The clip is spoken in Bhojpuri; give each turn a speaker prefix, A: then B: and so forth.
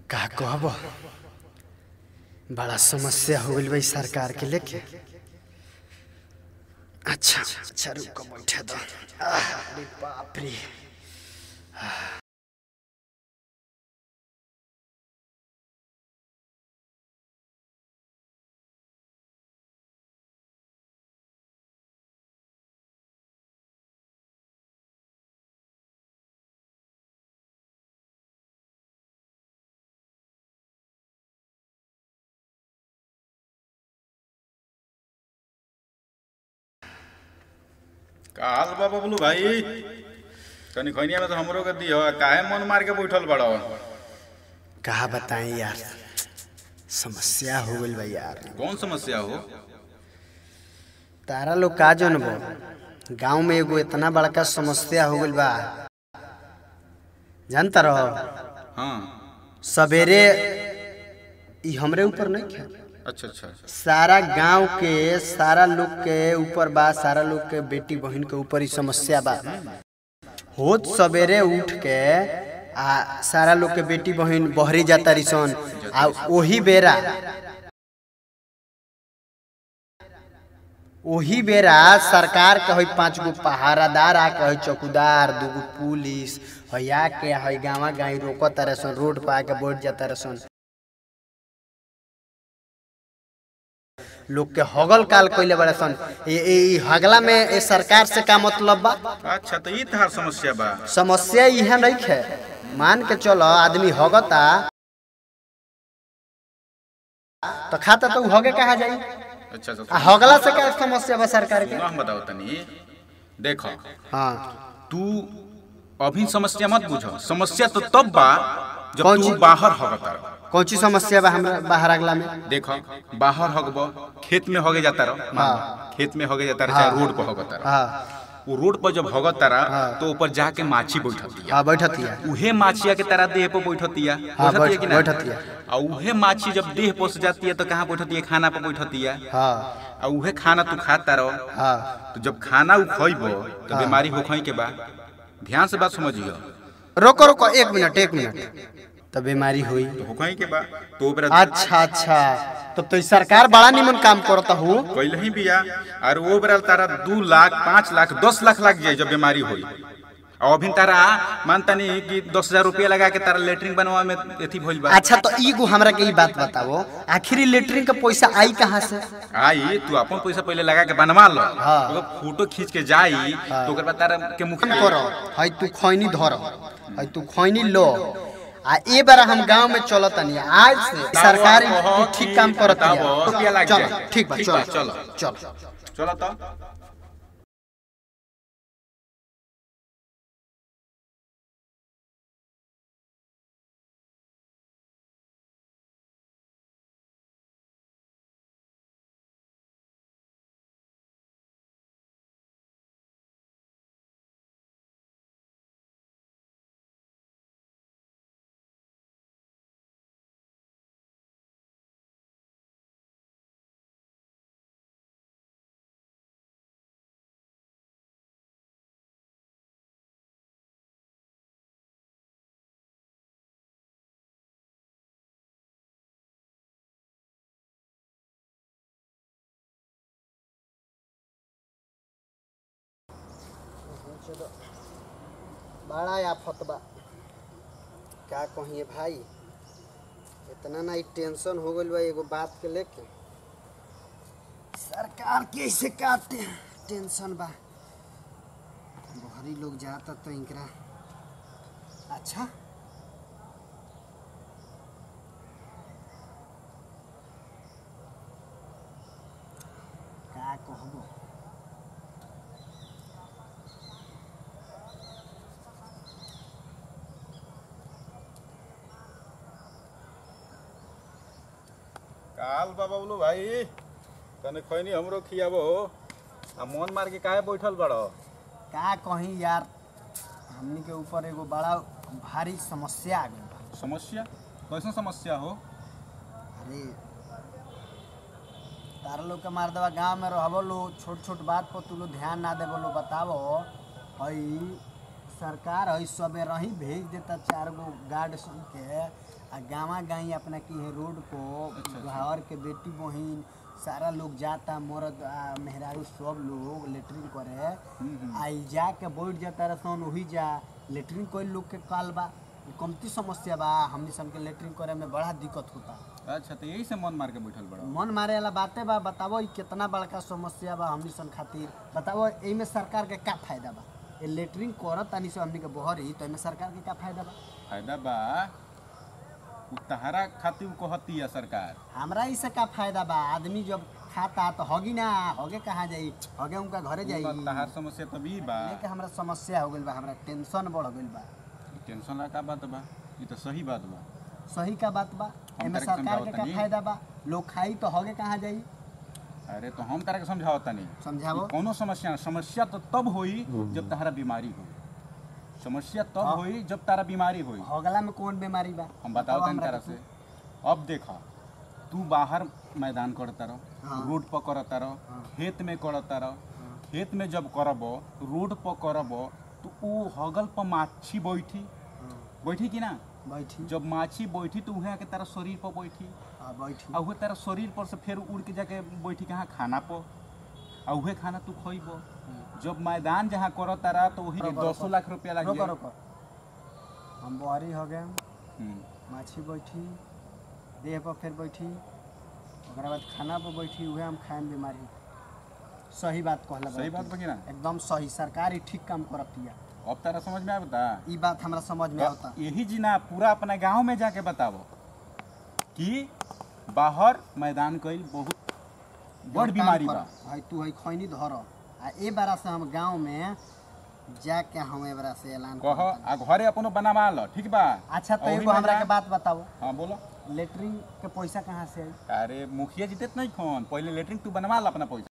A: का कहब बड़ा समस्या हो गई भाई सरकार के लेके अच्छा अच्छा रुको बैठे दो आह, अरे बाप रे
B: का हाल बा बबलू भाई तनी खैनिया में तो हमरो के दियो काहे मन मार के बैठल बड़ो
A: कहा बताएं यार समस्या हो गई भाई यार
B: कौन समस्या हो
A: तारा लोग का जनबो गांव में एगो इतना बड़का समस्या हो गई बा जानता रहो
B: हाँ
A: सवेरे ई हमरे ऊपर नहीं खे
B: अच्छा अच्छा
A: सारा गांव के सारा लोग के ऊपर बा सारा लोग के बेटी बहन के ऊपर ही समस्या बा होत सवेरे उठ के आ सारा लोग के बेटी बहन बहरी जाता रिसन आ ओही बेरा ओही बेरा सरकार के है पांच गो पहारादार आ के है चौकीदार दूगो पुलिस है आ के है गाँव गाई रोकत सन रोड पर आके बैठ जाता रसन लोग के हगल काल कइले बड़े सन ए ए ई हगला में ए सरकार से का मतलब बा
B: अच्छा तो ई तहार समस्या बा
A: समस्या इहे नहीं है मान के चलो आदमी हगता तो खाता तो उ हगे कहा जाई
B: अच्छा तो
A: आ हगला से का समस्या बा सरकार के
B: सुनो हम बताओ तनी देखो
A: हाँ
B: तू अभी समस्या मत बुझो समस्या तो तब बा जब
A: कौन
B: तू
A: चीज?
B: बाहर हगता
A: कौन ची समस्या बा हमरा बाहर अगला में
B: देखो बाहर हगबो खेत में हगे जाता रहो
A: हाँ।
B: खेत में हगे जाता रहो चाहे रोड पर हगता रहो
A: हाँ
B: वो रोड पर जब हगता रहा तो ऊपर जाके माछी बैठती है
A: हाँ बैठती है
B: उहे माछिया के तरह देह पर बैठतिया
A: हाँ,
B: बैठतिया कि ना?
A: बैठतिया।
B: आ उहे माछी जब देह पोस जाती है तो कहाँ बैठती है खाना पर बैठती है
A: हाँ
B: आ उहे खाना तू खाता रहो
A: हाँ
B: तो जब खाना उ खइबो तो बीमारी होखई के बा ध्यान से बात समझियो
A: रोको रोको एक मिनट एक मिनट तो बीमारी हुई
B: तो होखई के बा तो ओकरा
A: अच्छा अच्छा तब तो ई सरकार बड़ा निमन काम करता हूँ
B: पहले ही बिया और वो बेरा तारा दू लाख पाँच लाख दस लाख लग जाए जब बीमारी होई और अभी तारा मानता नहीं कि दस हजार रुपया लगा के तारा लेटरिन बनवा में एथी भइल बा
A: अच्छा तो ईगो हमरा के ई बात बताओ आखिर लेटरिन का पैसा आई कहाँ से
B: आई तू अपन पैसा पहले लगा के बनवा लो
A: हाँ।
B: ओकर फोटो खींच के जाई तो ओकर बाद तारा के मुख
A: काम करो है तू खैनी धर है तू खैनी लो आ ए बार हम गांव में चलत नहीं आज से सरकारी तू ठीक काम करत
B: बताओ, रुपया लग
A: चलो
B: जाए।
A: ठीक बा
B: ठीक
A: चलो
B: बा, चलो।
A: चलो
B: चलो तो
A: बड़ा आफत बा का कहिए भाई इतना ना ई टेंशन हो गइल बा एगो बात के लेके सरकार कैसे काटे टेंशन बा बहरी लोग जाता तो इनकरा अच्छा का कहबो
B: काल बाबा बोलो भाई तने खैनी हमरो खियाबो आ मन मार के काहे बैठल बड़ो
A: का कहीं यार हमनी के ऊपर एगो बड़ा भारी समस्या आ गई बा
B: समस्या कैसन समस्या हो
A: अरे तारा लोग के मार देवा गाँव में रहबो लो छोट छोट बात पर तू लोग ध्यान ना देबो लो बतावो हई सरकार है सबे रही भेज देता चार गो गार्ड सन के आ गाँव गाई अपना की है रोड को घर के बेटी बहिन सारा लोग जाता मर्द आ मेहरारू सब लोग लेटरिन करे आई जा के बैठ जाता रसन वही जा लेटरिन कोई लोग के काल बा ई कमती समस्या बा हमनी सन के लेटरिन करे में बड़ा दिक्कत होता
B: अच्छा तो यही से मन मार के बैठल बड़ा
A: मन मारे वाला बातें बा बताओ ई कितना बड़का समस्या बा हमनी सन खातिर बताओ एमे सरकार के का फायदा बा ये लेटरिन करत तानी से हमनी के बहरी तो एमे सरकार के का फायदा बा
B: फायदा बा उ तहरा खातिर उ कहती है सरकार
A: हमरा इसे का फायदा बा आदमी जब खाता तो हगी ना हगे कहाँ जाई हगे उनका घरे जाई
B: तो तहार समस्या तभी बा
A: लेके हमरा समस्या हो गइल बा हमरा टेंशन बढ़ गइल बा
B: टेंशन ला का बात बा ये तो सही बात बा
A: सही का बात बा
B: हम
A: एमे
B: तारे के
A: सरकार के का
B: समझावत
A: फायदा बा लोग खाई तो हगे कहाँ जाई
B: अरे तो हम तारा के समझावत तनी
A: समझावो
B: कोनो समस्या ना समस्या तो तब होई जब तहरा बीमारी हो समस्या तब
A: हाँ।
B: होई जब तारा बीमारी होई
A: हगला में कौन बीमारी बा
B: हम बताओ तनी
A: हमरा
B: तारा
A: के
B: से अब देखा तू बाहर मैदान करता रह
A: हाँ।
B: रोड पर करता रह
A: हाँ।
B: खेत में करता रह खेत में जब करब रोड पर करब तो ऊ हगल पर माछी बैठी
A: हाँ,
B: बैठी कि ना
A: बैठी
B: जब माछी बैठी तो उहे आके तारा शरीर पर बैठी
A: हाँ, बैठी
B: आ उहे तारा शरीर पर से फिर उड़ के जाके बैठी कहाँ खाना पर आ उहे खाना तू खइब जब मैदान जहाँ कर तारा तो वही
A: रोको,
B: दसो
A: रोको।
B: लाख रुपया लग
A: रोको
B: जाए
A: रोको हम बहरी हो गए
B: हम्म,
A: माछी बैठी देह पर फिर बैठी ओकरा बाद खाना पर बैठी उहे हम खाएम बीमारी सही बात कहला
B: सही बात बा कि ना
A: एकदम सही सरकार ही ठीक काम करतिया
B: अब तारा समझ में आवता
A: ई बात हमरा समझ में आवता
B: यही जी ना पूरा अपना गांव में जाके बताओ कि बाहर मैदान कईल बहुत बड़ बीमारी बा
A: भाई तू है खैनी धर आ ए बारा से हम गांव में जाके हम ए बारा से ऐलान
B: कह
A: करतानी।
B: आ घरे अपनो बनवा लो ठीक बा
A: अच्छा तो
B: और
A: एगो
B: ओही में
A: हमरा
B: जा-
A: के बात बताओ
B: हाँ बोलो
A: लेटरिन के पैसा कहाँ से आई
B: अरे मुखिया जी देत नहीं फोन पहले लेटरिन तू बनवा ला अपना पैसा